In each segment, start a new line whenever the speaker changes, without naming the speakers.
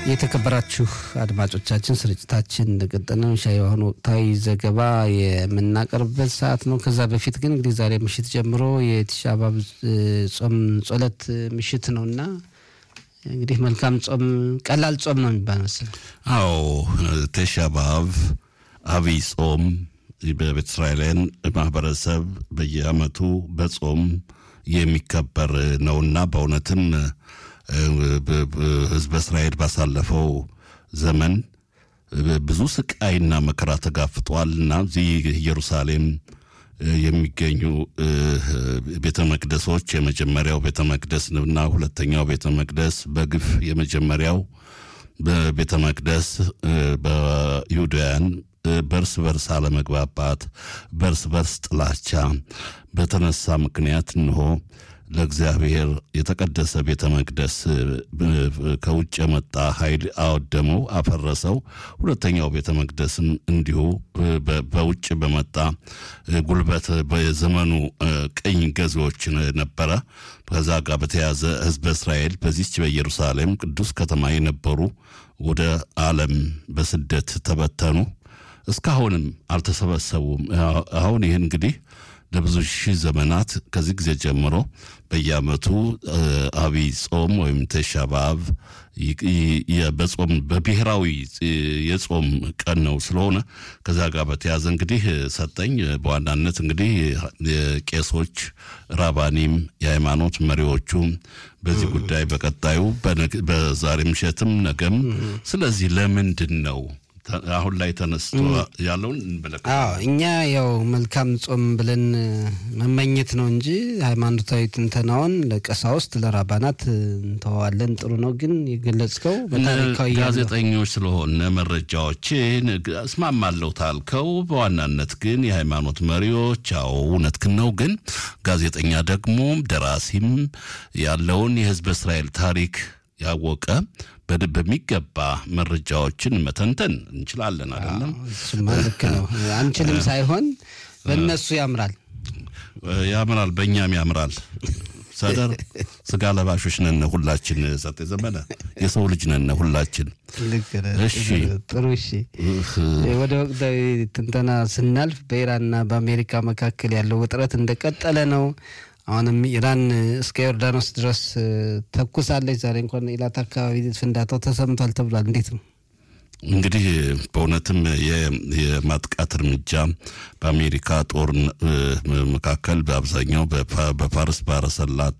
የተከበራችሁ አድማጮቻችን ስርጭታችን እንደቀጠለ ነው። ሻይ የሆኑ ወቅታዊ ዘገባ የምናቀርብበት ሰዓት ነው። ከዛ በፊት ግን እንግዲህ ዛሬ ምሽት ጀምሮ የቲሻ አባብ ጾም ጸሎት ምሽት ነው እና እንግዲህ መልካም ጾም፣ ቀላል ጾም ነው የሚባል መሰለኝ።
አዎ ቲሻ አባብ አብይ ጾም በቤተ እስራኤላውያን ማህበረሰብ በየዓመቱ በጾም የሚከበር ነውና በእውነትም ህዝበ እስራኤል ባሳለፈው ዘመን ብዙ ስቃይና መከራ ተጋፍጧል እና እዚህ ኢየሩሳሌም የሚገኙ ቤተ መቅደሶች የመጀመሪያው ቤተ መቅደስ እና ሁለተኛው ቤተ መቅደስ በግፍ የመጀመሪያው በቤተ መቅደስ በይሁዳውያን በእርስ በርስ አለመግባባት፣ በእርስ በርስ ጥላቻ በተነሳ ምክንያት እንሆ ለእግዚአብሔር የተቀደሰ ቤተ መቅደስ ከውጭ የመጣ ኃይል አወደመው፣ አፈረሰው። ሁለተኛው ቤተ መቅደስም እንዲሁ በውጭ በመጣ ጉልበት በዘመኑ ቅኝ ገዢዎች ነበረ። ከዛ ጋር በተያዘ ህዝበ እስራኤል በዚች በኢየሩሳሌም ቅዱስ ከተማ የነበሩ ወደ ዓለም በስደት ተበተኑ። እስካሁንም አልተሰበሰቡም። አሁን ይህ እንግዲህ ለብዙ ሺህ ዘመናት ከዚህ ጊዜ ጀምሮ በየዓመቱ አብይ ጾም ወይም ቲሻ በአብ በጾም በብሔራዊ የጾም ቀን ነው ስለሆነ ከዛ ጋር በተያዘ እንግዲህ ሰጠኝ በዋናነት እንግዲህ ቄሶች፣ ራባኒም፣ የሃይማኖት መሪዎቹም በዚህ ጉዳይ በቀጣዩ በዛሬ ምሽትም ነገም ስለዚህ ለምንድን ነው አሁን ላይ ተነስቶ ያለውን እንመለከታለን።
እኛ ያው መልካም ጾም ብለን መመኘት ነው እንጂ ሃይማኖታዊ ትንተናውን ለቀሳውስት ለራባናት እንተዋለን። ጥሩ ነው። ግን የገለጽከው በታሪካዊ
ጋዜጠኞች ስለሆነ መረጃዎችን እስማማለሁ ታልከው፣ በዋናነት ግን የሃይማኖት መሪዎች አዎ እውነትህን ነው። ግን ጋዜጠኛ ደግሞ ደራሲም ያለውን የህዝበ እስራኤል ታሪክ ያወቀ በሚገባ መረጃዎችን መተንተን እንችላለን። አይደለም?
እሱማ ልክ ነው። አንችልም ሳይሆን በእነሱ ያምራል
ያምራል፣ በእኛም ያምራል። ሰደር ስጋ ለባሾች ነን ሁላችን። ሰጤ ዘመነ የሰው ልጅ ነን ሁላችን።
እሺ ጥሩ። እሺ ወደ ወቅታዊ ትንተና ስናልፍ በኢራንና በአሜሪካ መካከል ያለው ውጥረት እንደቀጠለ ነው። አሁንም ኢራን እስከ ዮርዳኖስ ድረስ ተኩሳለች። ዛሬ እንኳን ኢላት አካባቢ ፍንዳታው ተሰምቷል ተብሏል። እንዴት ነው
እንግዲህ በእውነትም የማጥቃት እርምጃ በአሜሪካ ጦር መካከል በአብዛኛው በፋርስ ባህረ ሰላጤ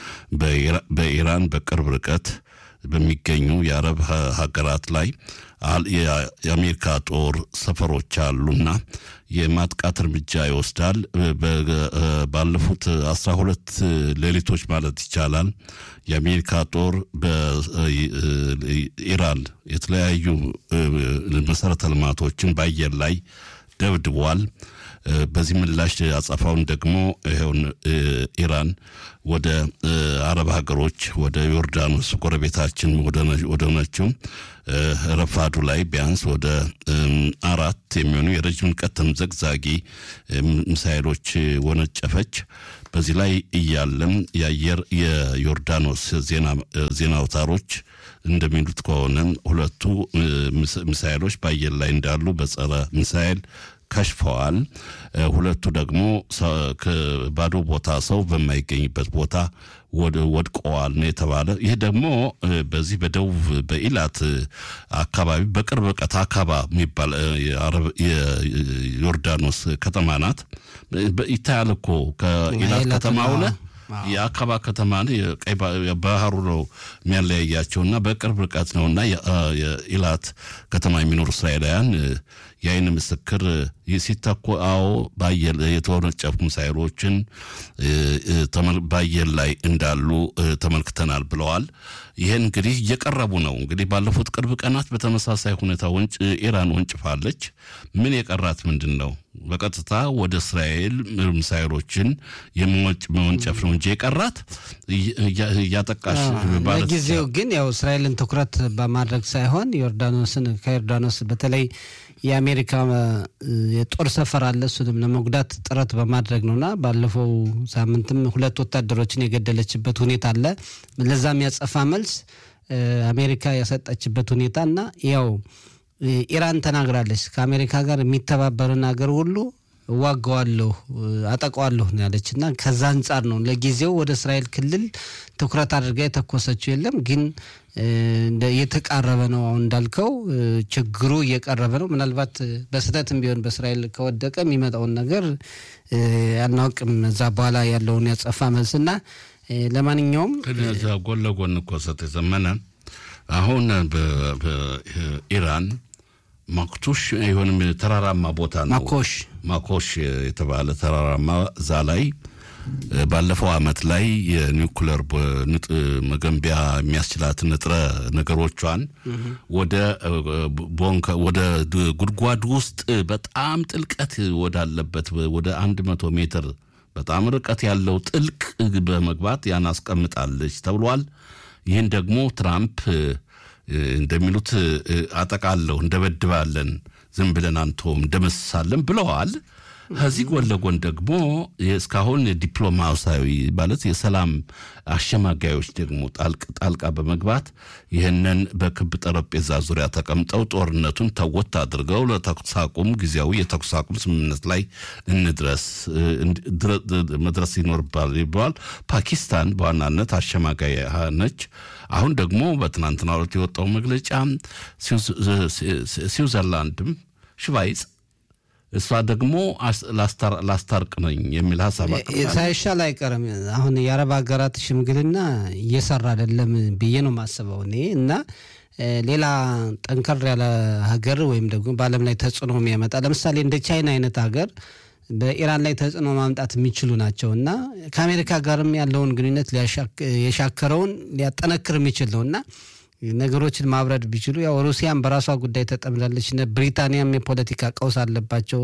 በኢራን በቅርብ ርቀት በሚገኙ የአረብ ሀገራት ላይ የአሜሪካ ጦር ሰፈሮች አሉና የማጥቃት እርምጃ ይወስዳል። ባለፉት አስራ ሁለት ሌሊቶች ማለት ይቻላል የአሜሪካ ጦር በኢራን የተለያዩ መሰረተ ልማቶችን በአየር ላይ ደብድቧል። በዚህ ምላሽ አጸፋውን ደግሞ ይኸውን ኢራን ወደ አረብ ሀገሮች ወደ ዮርዳኖስ ጎረቤታችን ወደ ሆነችው ረፋዱ ላይ ቢያንስ ወደ አራት የሚሆኑ የረጅም ርቀት ተምዘግዛጊ ሚሳይሎች ወነጨፈች። በዚህ ላይ እያለም የአየር የዮርዳኖስ ዜና አውታሮች እንደሚሉት ከሆነ ሁለቱ ሚሳይሎች በአየር ላይ እንዳሉ በጸረ ሚሳይል ከሽፈዋል። ሁለቱ ደግሞ ባዶ ቦታ ሰው በማይገኝበት ቦታ ወድቀዋል ነው የተባለ። ይህ ደግሞ በዚህ በደቡብ በኢላት አካባቢ በቅርብ ርቀት አካባ የሚባል የዮርዳኖስ ከተማ ናት። ይታያል እኮ ከኢላት ከተማ ሆነ የአካባ ከተማ ቀይ ባህሩ ነው የሚያለያያቸውና በቅርብ ርቀት ነውና የኢላት ከተማ የሚኖሩ እስራኤላውያን የአይን ምስክር ሲተኮ አዎ በአየር የተወነጨፉ ሚሳይሎችን በአየር ላይ እንዳሉ ተመልክተናል ብለዋል። ይህን እንግዲህ እየቀረቡ ነው። እንግዲህ ባለፉት ቅርብ ቀናት በተመሳሳይ ሁኔታ ወንጭ ኢራን ወንጭፋለች። ምን የቀራት ምንድን ነው? በቀጥታ ወደ እስራኤል ሚሳይሎችን የመወንጨፍ ነው እንጂ የቀራት እያጠቃሽ
ለጊዜው ግን ያው እስራኤልን ትኩረት በማድረግ ሳይሆን ዮርዳኖስን ከዮርዳኖስ በተለይ የአሜሪካ የጦር ሰፈር አለ። እሱንም ለመጉዳት ጥረት በማድረግ ነውና ባለፈው ሳምንትም ሁለት ወታደሮችን የገደለችበት ሁኔታ አለ። ለዛም ያጸፋ መልስ አሜሪካ የሰጠችበት ሁኔታ እና ያው ኢራን ተናግራለች ከአሜሪካ ጋር የሚተባበርን ሀገር ሁሉ እዋጋዋለሁ አጠቃዋለሁ ነው ያለች እና ከዛ አንጻር ነው ለጊዜው ወደ እስራኤል ክልል ትኩረት አድርጋ የተኮሰችው የለም ግን እየተቃረበ ነው አሁን እንዳልከው ችግሩ እየቀረበ ነው ምናልባት በስህተትም ቢሆን በእስራኤል ከወደቀ የሚመጣውን ነገር አናውቅም እዛ በኋላ ያለውን ያጸፋ መልስና ለማንኛውም
ጎን ለጎን እኮ ሰጥ የዘመነ አሁን በኢራን ማክቱሽ የሆንም ተራራማ ቦታ ነው
ማኮሽ
ማኮሽ የተባለ ተራራማ እዛ ላይ ባለፈው አመት ላይ የኒውክለር መገንቢያ የሚያስችላት ንጥረ ነገሮቿን ወደ ወደ ጉድጓድ ውስጥ በጣም ጥልቀት ወዳለበት ወደ አንድ መቶ ሜትር በጣም ርቀት ያለው ጥልቅ በመግባት ያን አስቀምጣለች ተብሏል። ይህን ደግሞ ትራምፕ እንደሚሉት አጠቃለሁ እንደበድባለን፣ ዝም ብለን አንቶም እንደመስሳለን ብለዋል። ከዚህ ጎን ለጎን ደግሞ እስካሁን ዲፕሎማሲያዊ ማለት የሰላም አሸማጋዮች ደግሞ ጣልቃ በመግባት ይህንን በክብ ጠረጴዛ ዙሪያ ተቀምጠው ጦርነቱን ተወት አድርገው ለተኩስ አቁም ጊዜያዊ የተኩስ አቁም ስምምነት ላይ እንድረስ መድረስ ይኖርባል ይባል። ፓኪስታን በዋናነት አሸማጋይ ነች። አሁን ደግሞ በትናንትናው ዕለት የወጣው መግለጫ ስዊዘርላንድም ሽቫይጽ እሷ ደግሞ ላስታርቅ ነኝ የሚል ሀሳብ
ሳይሻል አይቀርም። አሁን የአረብ ሀገራት ሽምግልና እየሰራ አይደለም ብዬ ነው የማስበው እኔ እና ሌላ ጠንከር ያለ ሀገር ወይም ደግሞ በዓለም ላይ ተጽዕኖ የሚያመጣ ለምሳሌ እንደ ቻይና አይነት ሀገር በኢራን ላይ ተጽዕኖ ማምጣት የሚችሉ ናቸው እና ከአሜሪካ ጋርም ያለውን ግንኙነት የሻከረውን ሊያጠነክር የሚችል ነው እና ነገሮችን ማብረድ ቢችሉ ያው ሩሲያም በራሷ ጉዳይ ተጠምዳለች። እነ ብሪታንያም የፖለቲካ ቀውስ አለባቸው።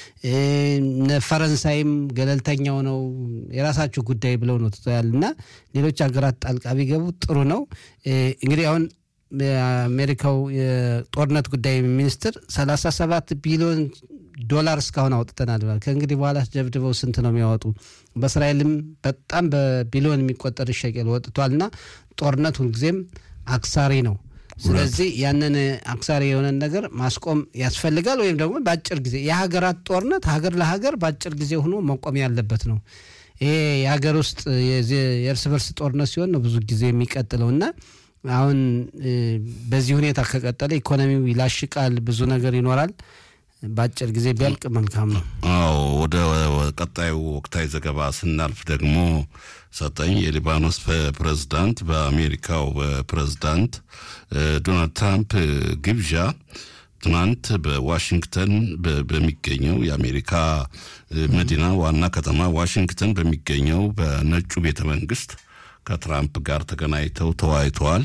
እነ ፈረንሳይም ገለልተኛው ነው የራሳችሁ ጉዳይ ብለው ነው ትተዋል እና ሌሎች ሀገራት ጣልቃ ቢገቡ ጥሩ ነው። እንግዲህ አሁን የአሜሪካው የጦርነት ጉዳይ ሚኒስትር ሰላሳ ሰባት ቢሊዮን ዶላር እስካሁን አውጥተናል ብሏል። ከእንግዲህ በኋላ ደብድበው ስንት ነው የሚያወጡ? በእስራኤልም በጣም በቢሊዮን የሚቆጠር ሸቀል ወጥቷል እና ጦርነት ሁልጊዜም አክሳሪ ነው። ስለዚህ ያንን አክሳሪ የሆነን ነገር ማስቆም ያስፈልጋል። ወይም ደግሞ በአጭር ጊዜ የሀገራት ጦርነት ሀገር ለሀገር በአጭር ጊዜ ሆኖ መቆም ያለበት ነው። ይሄ የሀገር ውስጥ የእርስ በርስ ጦርነት ሲሆን ነው ብዙ ጊዜ የሚቀጥለው እና አሁን በዚህ ሁኔታ ከቀጠለ ኢኮኖሚው ይላሽቃል፣ ብዙ ነገር ይኖራል። በአጭር ጊዜ ቢያልቅ መልካም ነው።
አዎ ወደ ቀጣዩ ወቅታዊ ዘገባ ስናልፍ ደግሞ ሰጠኝ የሊባኖስ ፕሬዝዳንት በአሜሪካው ፕሬዝዳንት ዶናልድ ትራምፕ ግብዣ ትናንት በዋሽንግተን በሚገኘው የአሜሪካ መዲና ዋና ከተማ ዋሽንግተን በሚገኘው በነጩ ቤተ መንግስት ከትራምፕ ጋር ተገናኝተው ተወያይተዋል።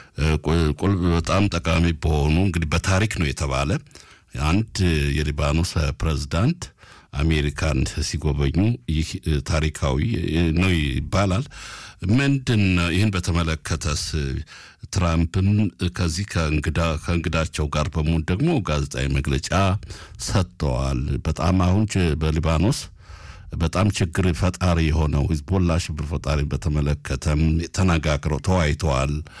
በጣም ጠቃሚ በሆኑ እንግዲህ በታሪክ ነው የተባለ አንድ የሊባኖስ ፕሬዝዳንት አሜሪካን ሲጎበኙ ይህ ታሪካዊ ነው ይባላል። ምንድን ይህን በተመለከተስ ትራምፕም ከዚህ ከእንግዳቸው ጋር በመሆን ደግሞ ጋዜጣዊ መግለጫ ሰጥተዋል። በጣም አሁን በሊባኖስ በጣም ችግር ፈጣሪ የሆነው ሂዝቦላ ሽብር ፈጣሪ በተመለከተም ተነጋግረው ተወያይተዋል።